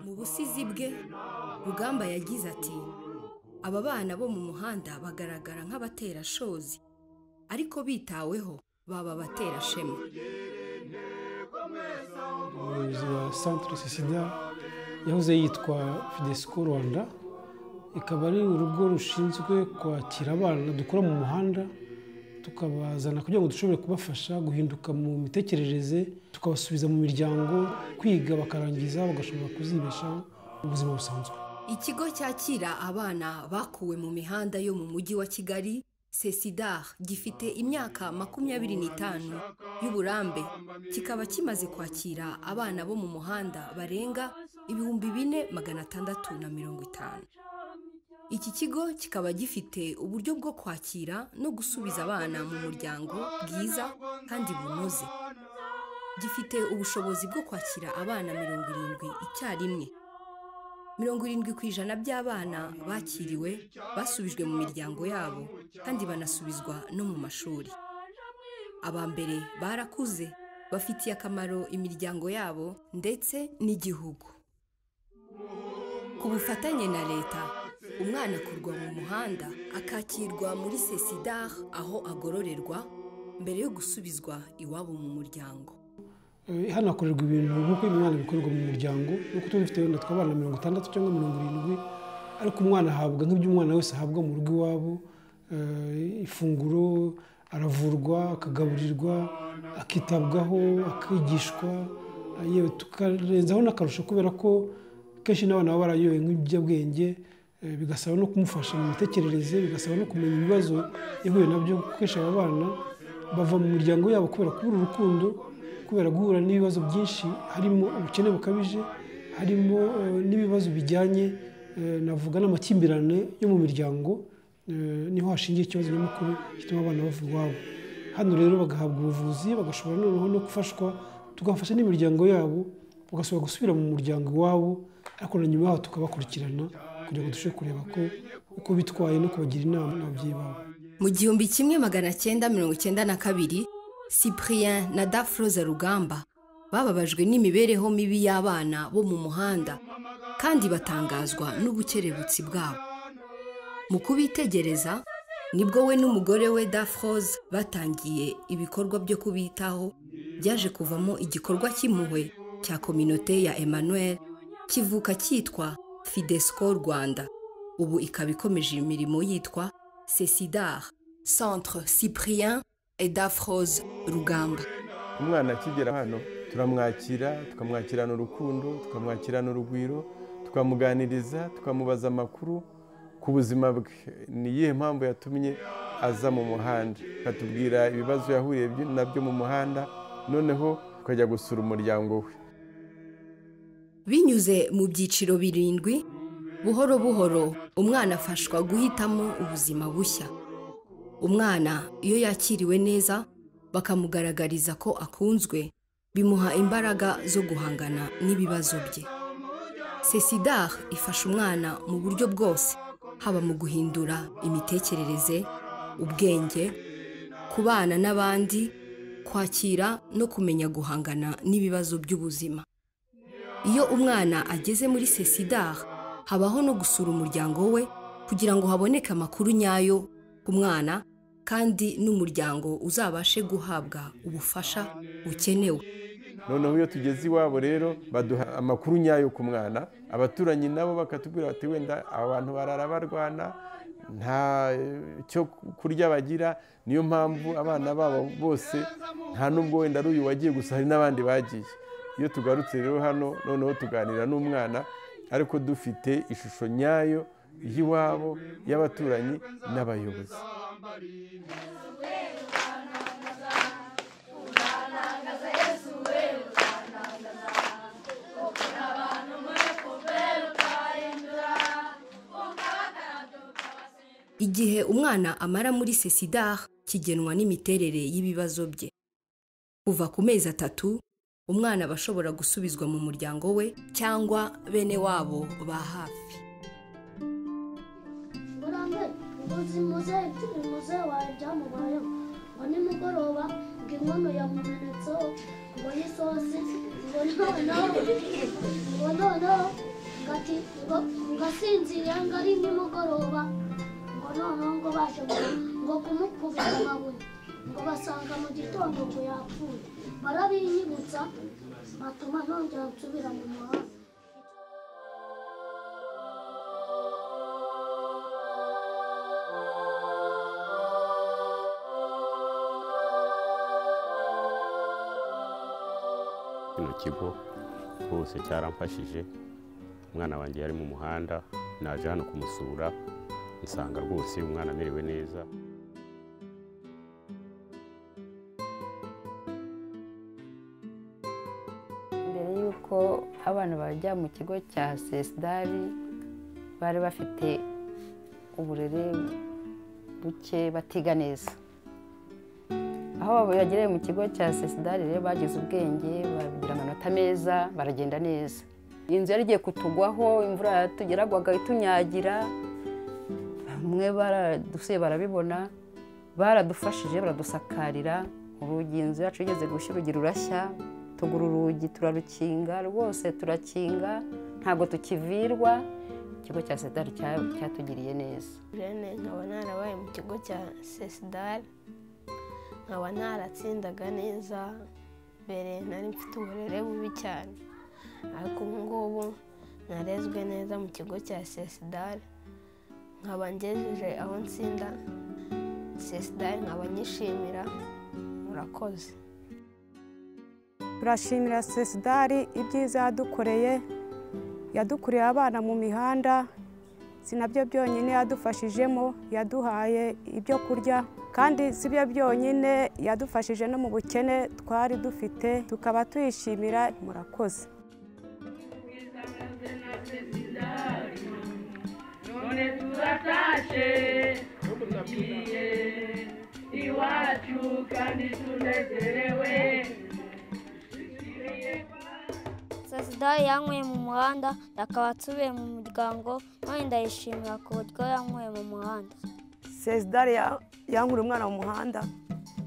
mu busizi bwe rugamba yagize ati aba bana bo mu muhanda bagaragara nk'abaterashozi ariko bitaweho baba abaterashema umuyobozi wa santire sisida yahoze yitwa fidesiko rwanda ikaba ari urugo rushinzwe kwakira abana dukora mu muhanda tukabazana kugira ngo dushobore kubafasha guhinduka mu mitekerereze tukabasubiza mu miryango kwiga bakarangiza bagashobora kuzibeshaho ubuzima busanzwe ikigo cyakira abana bakuwe mu mihanda yo mu mujyi wa kigali sesidar gifite imyaka makumyabiri n'itanu y'uburambe kikaba kimaze kwakira abana bo mu muhanda barenga ibihumbi bine magana atandatu na mirongo itanu iki kigo kikaba gifite uburyo bwo kwakira no gusubiza abana mu muryango bwiza kandi bunoze gifite ubushobozi bwo kwakira abana mirongo irindwi icyarimwe mirongo irindwi ku ijana by'abana bakiriwe basubijwe mu miryango yabo kandi banasubizwa no mu mashuri aba mbere barakuze bafitiye akamaro imiryango yabo ndetse n'igihugu ku bufatanye na leta umwana akurwa mu muhanda akakirwa muri sesidar aho agororerwa mbere yo gusubizwa iwabo mu muryango hano hakorerwa ibintu nk'uko umwana bikorerwa mu muryango nk'uko tuba dufite wenda tw'abana mirongo itandatu cyangwa mirongo irindwi ariko umwana ahabwa nk'ibyo umwana wese ahabwa mu rugo iwabo ifunguro aravurwa akagaburirwa akitabwaho akigishwa yewe tukarenzaho n'akarusho kubera ko kenshi n'abana baba barayoye nk'ibiyobyabwenge bigasaba no kumufasha mu mitekerereze bigasaba no kumenya ibibazo yahuye nabyo kenshi aba bana bava mu miryango yabo kubera kubura urukundo kubera guhura n'ibibazo byinshi harimo ubukene bukabije harimo n'ibibazo bijyanye navuga n'amakimbirane yo mu miryango niho hashingiye ikibazo nyamukuru gituma abana bava iwabo hano rero bagahabwa ubuvuzi bagashobora noneho no gufashwa tugafasha n'imiryango yabo bagasubira gusubira mu muryango iwabo ariko na nyuma yaho tukabakurikirana kugira ngo dushobore kureba ko uko bitwaye no kubagira inama n'ababyeyi babo mu gihumbi kimwe magana cyenda mirongo icyenda na kabiri cyprien na dafroza rugamba bababajwe n'imibereho mibi y'abana bo mu muhanda kandi batangazwa n'ubukerebutsi bwabo mu kubitegereza nibwo we n'umugore we dafroza batangiye ibikorwa byo kubitaho byaje kuvamo igikorwa cy'impuhwe cya kominote ya emmanuel kivuka cyitwa fidesco rwanda ubu ikaba ikomeje imirimo yitwa sesidar centre cyprien et dafroze rugamba umwana akigera hano turamwakira tukamwakirana urukundo tukamwakirana urugwiro tukamuganiriza tukamubaza amakuru ku buzima bwe ni iyihe mpamvu yatumye aza mu muhanda akatubwira ibibazo yahuye nabyo mu muhanda noneho tukajya gusura umuryango we binyuze mu byiciro birindwi buhoro buhoro umwana afashwa guhitamo ubuzima bushya umwana iyo yakiriwe neza bakamugaragariza ko akunzwe bimuha imbaraga zo guhangana n'ibibazo bye sesidar ifasha umwana mu buryo bwose haba mu guhindura imitekerereze ubwenge kubana n'abandi kwakira no kumenya guhangana n'ibibazo by'ubuzima iyo umwana ageze muri sesidar habaho no gusura umuryango we kugira ngo haboneke amakuru nyayo ku mwana kandi n'umuryango uzabashe guhabwa ubufasha bukenewe noneho iyo tugeze iwabo rero baduha amakuru nyayo ku mwana abaturanyi nabo bakatubwira bati wenda abantu barara barwana nta cyo kurya bagira niyo mpamvu abana babo bose nta n'ubwo wenda ari uyu wagiye gusa hari n'abandi bagiye iyo tugarutse rero hano noneho tuganira n'umwana ariko dufite ishusho nyayo y'iwabo y'abaturanyi n'abayobozi igihe umwana amara muri sesidar kigenwa n'imiterere y'ibibazo bye kuva ku mezi atatu umwana aba ashobora gusubizwa mu muryango we cyangwa bene wabo ba hafi murambe uzi muzehe turi muzehe wawe byamubayeho ngo nimugoroba ngo inkono yamumenetseho ngo y'isosi ngo noneho ngo noneho ngo ati ngo ngo asinziriye ngo ari nimugoroba ngo noneho ngo baje ngo- ngo kumukubita amabuye ngo basanga mu gitondo ngo yapfuye barabinyibutsa batuma nongera nsubira mu muhanda kino kigo rwose cyaramfashije umwana wanjye yari mu muhanda naje hano kumusura nsanga rwose umwana amerewe neza mbere y'uko abana bajya mu kigo cya sesidari bari bafite uburere buke batiga neza aho bagereye mu kigo cya sesidari rero bagize ubwenge bagira amanota meza baragenda neza inzu yari igiye kutugwaho imvura yatugeragwaga itunyagira bamwe baradusuye barabibona baradufashije baradusakarira urugi inzu yacu yigeze gushya urugi rurashya tugura urugi turarukinga rwose turakinga ntabwo tukivirwa ikigo cya sedari cya- cyatugiriye neza jene nkaba narabaye mu kigo cya sesidari nkaba naratsindaga neza mbere nari mfite uburere bubi cyane ariko ubu ngubu narezwe neza mu kigo cya sesidari nkaba ngejeje aho nsinda sesidari nkaba nyishimira murakoze turashimira sesidari ibyiza yadukoreye yadukuriye abana mu mihanda si nabyo byonyine yadufashijemo yaduhaye ibyo kurya kandi si byo byonyine yadufashije no mu bukene twari dufite tukaba tuyishimira murakoze sesidari yanyweye mu muhanda akaba atubiye mu muryango none ndayishimira ku buryo yanyweye mu muhanda sesidari yankura umwana mu muhanda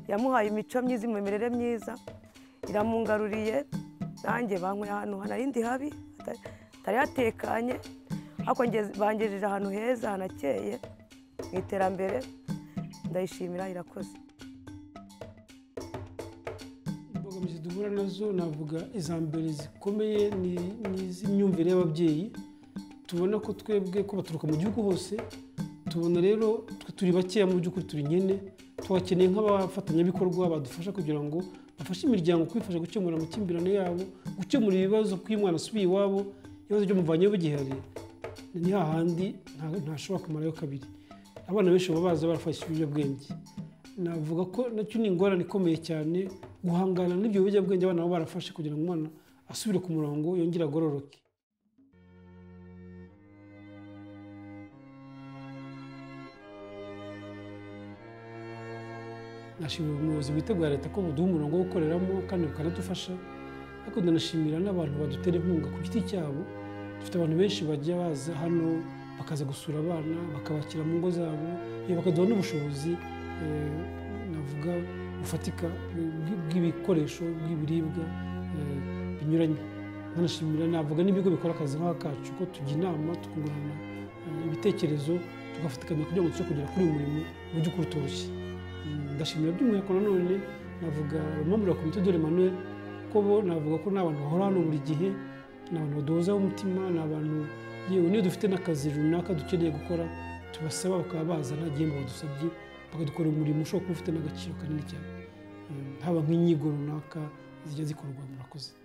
yamuhaye imico myiza imimerere myiza iramungaruriye nanjye banyweye ahantu hanarindi habi hata- hatari hatekanye ariko ngeze- bangejeje ahantu heza hanakeye mu iterambere ndayishimira irakoze imbogamizi duhura nazo navuga iza mbere zikomeye ni ni iz'imyumvire y'ababyeyi tubona ko twebwe ko baturuka mu gihugu hose tubona rero twe turi bakeya mu by'ukuri turi nyine tubakeneye nk'abafatanyabikorwa badufasha kugira ngo bafashe imiryango kwifasha gukemura amakimbirane yabo gukemura ibibazo ko iyo umwana asubiye iwabo ibibazo byamuvanyeho bigihari ni hahandi nta- ntashobora kumarayo kabiri abana benshi baba baza barafashe ibiyobyabwenge navuga ko nacyo ni ingorane ikomeye cyane guhangana n'ibyo biyobyabwenge abana baba barafashe kugira ngo umwana asubire ku murongo yongere agororoke nashimira ubuyobozi bwite bwa leta ko buduha umurongo wo gukoreramo kandi bukanadufasha ariko ndanashimira n'abantu badutera inkunga ku giti cyabo dufite abantu benshi bajya baza hano bakaza gusura abana bakabakira mu ngo zabo eh, bakaduha n'ubushobozi eh, navuga bufatika bw- bw'ibikoresho bw'ibiribwa eh, binyuranye nkanashimira navuga n'ibigo bikora akazi nk'akacu ko tujya inama tukungurana eh, ibitekerezo tugafatikanya kugira ngo tujye kugera kuri uyu murimo mu by'ukuri utoroshye Mm, ndashimira by'umwihariko nanone navuga abamamurira komite dore manuel ko bo navuga ko ni abantu bahora hano buri gihe ni abantu baduhozaho umutima ni abantu yewe niyo dufite n'akazi runaka dukeneye gukora tubasaba bakaba baza nta gihembo badusabye bakadukorera umurimo ushobora kuba ufite n'agaciro kanini cyane Mm, haba nk'inyigo runaka zijya zikorwa murakoze